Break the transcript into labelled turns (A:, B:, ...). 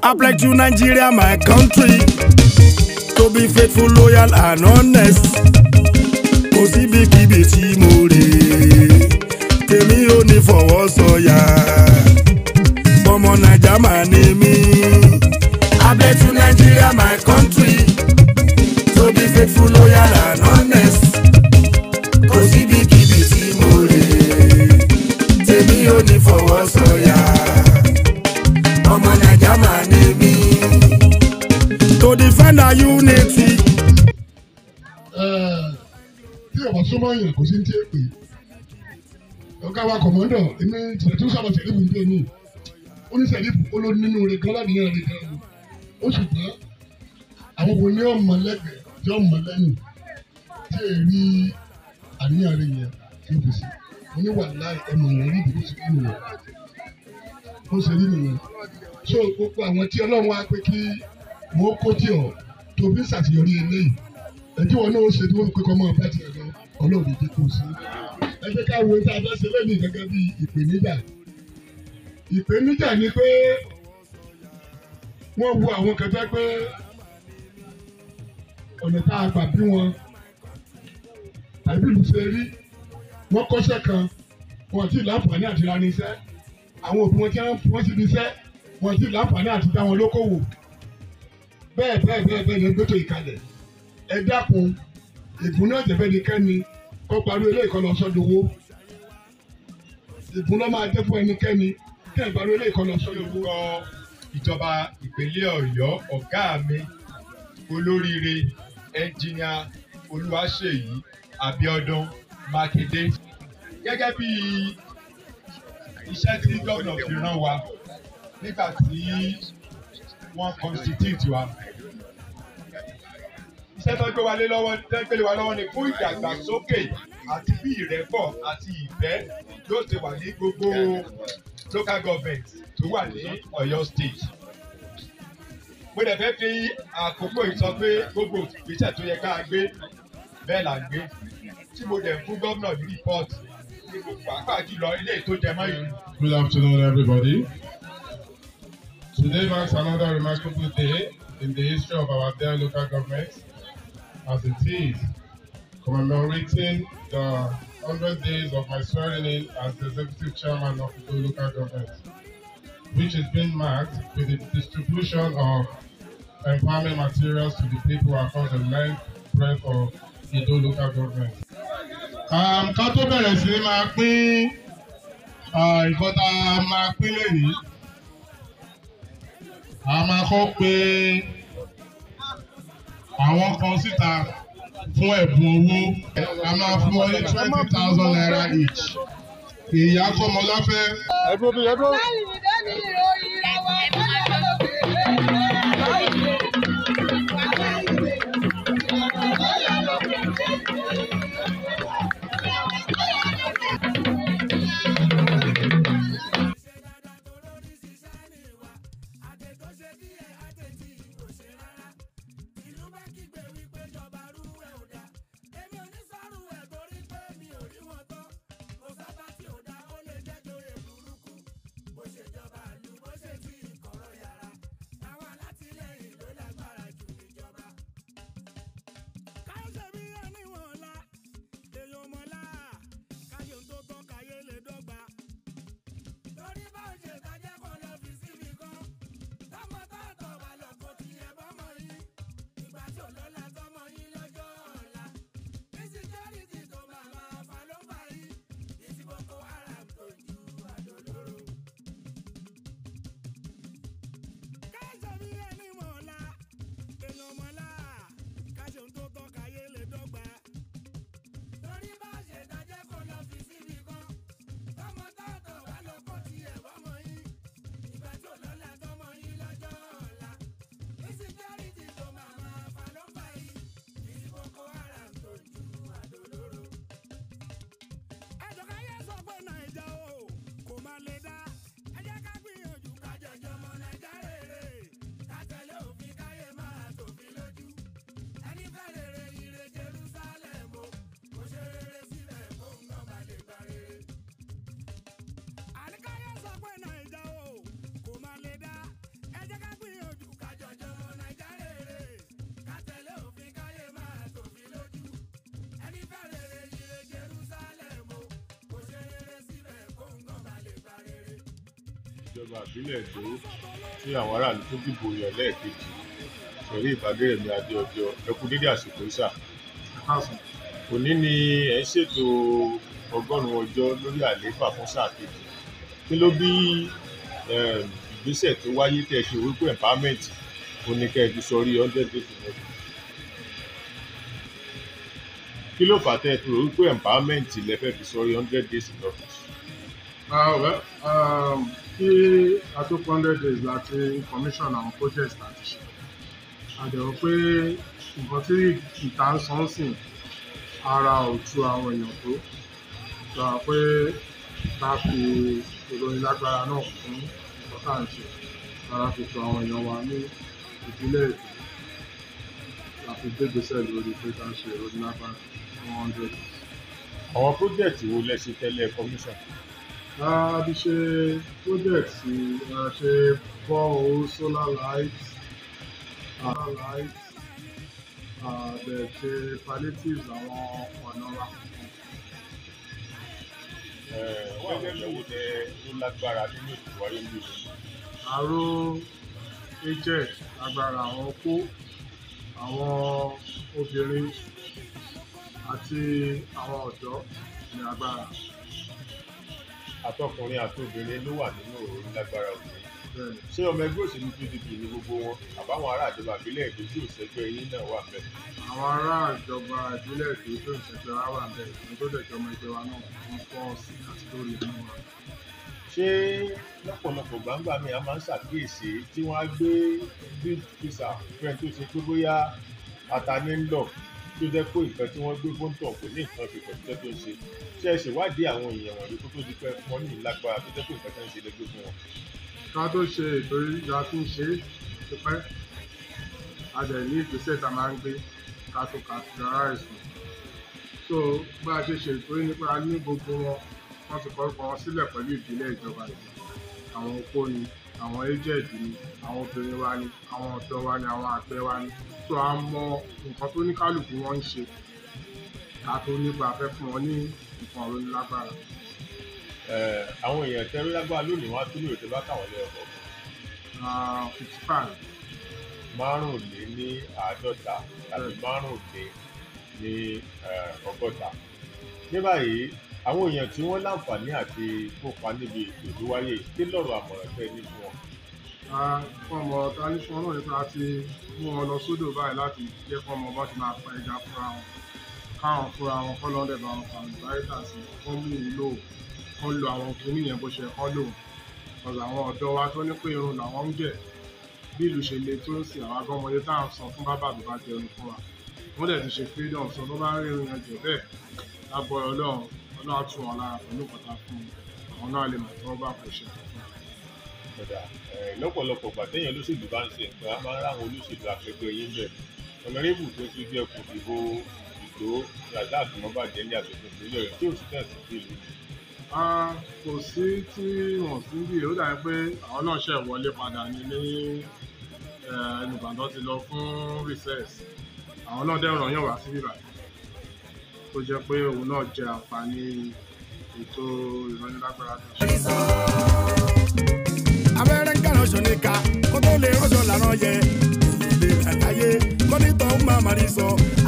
A: I pledge to Nigeria, my country, to be faithful, loyal, and honest. Kò síbikíbi tí mo rè é, tèmi ò ní fọwọ́ sọ̀yà. Ọmọ Naija máa ní mí. I pledge to Nigeria, my country, to be faithful, loyal, and honest. Kò síbikíbi tí mo rè é, tèmi ò ní fọwọ́ sọ̀yà ọmọ naija máa ní mí. to defend our unity.
B: tí ọ̀pọ̀ súnmọ́ yẹn kò sí ní tí è pè ọ̀gá wa kọ̀mọ́dọ̀ èmi tìrẹ̀ tó sábà tẹ̀lé mi nílé mi ó ní sẹ̀lífù ó ló nínú rẹ̀ gan ládìyàn rẹ̀ gan ó ṣùgbọ́n àwọn obìnrin ní ọmọ lẹ́gbẹ̀ẹ́ tí ọmọ lẹ́yìn tí è rí àníyàn rẹ̀ yẹn tí ó fi sí mo ní wàhálà ẹnu yẹn rí ìdílé sí nínú rẹ̀ ó ṣe rí nìyẹn so gbogbo àwọn tí ọlọ́run wá pé kí wọ́n kó tí ọ̀ tó fi ń ṣàṣeyọrí eléyìí ẹtí wọn náà ó ṣe tí wọ́n pé kọ́ mọ́ ọ̀pá tiẹ̀ lọ ọlọ́run ìdí kò sí. ẹ jẹ́ ká wo tá a fẹ́ ṣe lẹ́nu gẹ́gẹ́ bí ìpèníjà. ìpèníjà ni pé wọ́n wo àwọn kẹfẹ́ pé ọ̀nà tá a gbà bí wọn tàbí ìlú ṣe rí wọ́n kọ́ṣẹ́ kan wọn ti láǹfààní àti ra ní iṣẹ́ àwọn òbí wọn tí wọ́n ti fi iṣẹ́ wọn ti láǹfààní àti dá wọn lókòwò bẹ́ẹ̀ bẹ́ẹ̀ bẹ́ẹ̀ bẹ́ẹ̀ ni gbẹ́tò ìkalẹ̀ ẹ dákun ìbùn náà jẹ̀fẹ́ ni kẹ́ni kó parí ilé ìkọlọ sọ́dọ̀wọ́ ìbùn náà máa jẹ́ fún ẹnikẹ́ni kí ẹ̀ parí ilé ìkọlọ sọ́dọ̀wọ́.
C: lórúkọ ìjọba ìpínlẹ̀ ọ̀yọ́ ọ̀gá mi olóríire ẹnjìníà olúwaṣèyí abíọ́dún mákindé gẹ́gẹ́ bí iṣẹ́ tí gómìnà fi rán wa nígbà tí wọ́n constitute wa iṣẹ́ tó gbé wa lé lọ́wọ́ tó gbé wa lọ́wọ́ ni fún ìdàgbàsókè àti bí ìrẹ́pọ̀ àti ìfẹ́ yóò ṣe wà ní gbogbo local government tó wà ní Ọ̀yọ́ state. mo dẹ̀ fẹ́ fi àkókò yìí sọ pé gbogbo ìgbésẹ̀ tó yẹ ká gbé bẹ́ẹ̀ là ń gbé tí mo dẹ̀ fún gómìnà ní rìpọ́ọ̀tì ní gbogbo pàápàá jùlọ ilé tó jẹ mọ́ ìlú.
D: Good afternoon, everybody. Today marks another remarkable day in the history of our dear local government, as it is commemorating the 100 days of my swearing in as the executive chairman of the local government, which is being marked with the distribution of empowerment materials to the people across the length, breadth of Ido local government.
B: Um, ká tó bẹ̀rẹ̀ sí ní máa pín ah, nǹkan tá a máa pín lónìí a máa kọ́ pé àwọn kan síta fún ẹ̀bùn owó a máa fún wọn ní twenty thousand naira each ìyá kọ́mọláfẹ́.
E: ìjọba ìbílẹ̀ èdò tí àwọn aráàlú tó dìbò yàn lẹ́ẹ̀kejì ṣẹ̀rí ìbádẹ́rẹ̀mí adéọjọ́ ẹkú dédé àsìkò ìsà òní ni ẹ̀ ń ṣètò ọgọ́rùn-ún ọjọ́ lórí àlééfà fún sáà kejì kí ló bí um, ìgbésẹ̀ tó wáyé tẹ́ ẹ ṣe wípé empowerment ó ní kẹ́ ẹ fi sọrí hundred days in office kí ló fà tẹ́ ẹ fi rò wípé empowerment lẹ fẹ́ fi sọrí hundred days in office.
D: Ah, well, um, kí a tó pọ́n hundred days láti commission àwọn projects láti ṣe àdẹ̀wò pé nǹkan tí ìta ń san sìn ara ò tu àwọn èèyàn tó sọ pé ká fi ìròyìn lágbára náà fún nǹkan tá à ń ṣe ara fi tu àwọn èèyàn wa ní ìpínlẹ̀ èkó láti gbégbèsè lórí pé ká ṣe ìròyìn lágbára one hundred days.
E: àwọn project wo lẹ ṣe tẹ́lẹ̀ commission.
D: a ti ṣe project a ṣe borehole solar light solar light a dẹ̀ ṣe palliatives àwọn ọ̀nà wa.
E: gẹ́gẹ́ bí owó tẹ ló lágbára nínú ètò wáyé ní ìlú.
D: àrò aged agbára àwọn opó àwọn obìnrin àti àwọn ọ̀dọ́ ní agbára
E: àtọkùnrin àti obìnrin ló wà nínú òru lágbára òní.
D: bẹ́ẹ̀ ni.
E: ṣé ọmọ ẹgbẹ́ òṣèlú pdp ní gbogbo wọn àbáwọn ará ìjọba ìbílẹ̀ èdè tí òṣègbè yín náà wà bẹ́ẹ̀.
D: àwọn ará ìjọba ìbílẹ̀ èdè tó ń ṣẹ̀ṣẹ̀ wá wà bẹ́ẹ̀ ní tó dẹ̀ jọmọ ẹgbẹ́ wa náà ń pọ̀ sí àti lórí ẹnu wa.
E: ṣé lọ́pọ̀lọpọ̀ gbangba mi a máa ń ṣàkíyèsí tí wọ́n á gbé big pizza fẹ́ẹ́ tó ṣe pé bóyá ata ní ń lọ tó jẹ́ pé nǹkan tí wọ́n gbé fóńtọ̀ kò ní nǹkan ṣe pẹ̀lú iṣẹ́ tó ń ṣe ṣé ẹ ṣèwádìí àwọn èèyàn wọ̀nyí kó tó di pé wọ́n ní ìlágbára tó jẹ́ pé nǹkan tó ń ṣe lẹ́gbẹ́ fún wọn.
D: ká tó ṣe ètò ìjà tí ń ṣe é ti pẹ́ a dẹ̀ ní ìgbésẹ̀ tá a máa ń gbé ká tó categorize wọn. so bá a ṣe ṣe ètò yìí nípa ní gbogbo wọn wọ́n ti kọ́ orúkọ wọn sílẹ̀ pẹ̀lú ìbílẹ̀ ìjọba yìí àwọn opó ni àwọn aged ni àwọn obìnrin wa ni àwọn ọ̀dọ́ wa ni àwọn àgbẹ̀ wa ni so a mọ nǹkan tó ní kálukú wọn ń ṣe ká tó nípa fẹ́ fún wọn ní nǹkan ọ̀rọ̀ lágbára.
E: Eh, àwọn èèyàn tẹ́rí lágbára lónìí wọ́n á tún ní òtẹ́ bá káwọn lẹ́yọ̀kọ̀
D: fifty five
E: márùnlé ní àádọ́ta tàbí márùnlé ní eh, ọgọ́ta. ní báyìí àwọn èèyàn tí wọ́n láǹfààní àti kópa níbi ètò tó wáyé kí lọ́rọ̀ àmọ̀ràn tẹ́ ní fún wọn.
D: fún ọmọ ọ̀tá ní fún ọ náà nípa ti mú wọn lọ sódò báyìí láti jẹ́ fún ọmọ bá ti máa pa ẹja fúnra wọn káwọn fúnra wọn kọ́ lọ́dẹ̀ bá wọn fàmì báyìí sí kọ́ mú ìlò kọ́ lo àwọn kìíní yẹn bó ṣe kọ́ lò ọ̀sán àwọn ọ̀dọ́ wa tó ní pé irun làwọn ń gẹ̀ bí ìlú ṣe le tó ń sìn àwọn agọ́mọdé tá à ń sọ fún bábà tó bá jẹun fún wa wọ́n dẹ̀ ti ṣe freedom sọ tó bá ń rí irun yẹn jẹ bẹ́ẹ̀ lábọ̀ ọlọ́run ọlọ́run á tù wọn lára pẹ̀lú kọta fún wọn àwọn náà lè mọ̀ tí wọ́n bá kò ṣe
E: Kódà, eh, lọ́pọ̀lọpọ̀ gbà téèyàn olóṣèlú bá ń ṣe nǹkan a máa ń ráwọn olóṣèlú akẹgbẹ́ yín bẹ̀. ọ̀nàrẹ́bù tó tún jẹ́ kò dìbò ìdó razak mọ́bàjẹ́ ní aṣòfin ìpínlẹ̀ rẹ̀ tí ò sí tẹ̀sí sí ìlú.
D: Ah, kò sí tí wọn sí bí ó dàbí pé àwọn náà ṣe wọlé padà ní ní ẹnìbàdàn ti lọ fún recess àwọn náà dẹ̀ ràn yàn wá sí bíbá tó jẹ́ pé òun náà jẹ àǹfààní ètò ìrànlágbára tó ṣe.
A: abẹ́rẹ́ ń kàrán ṣọ níka kó tó lè rọ́ṣọ làrán yẹ èyí lè rà láyé kọ́nítọ̀ ń máa máa rí sọ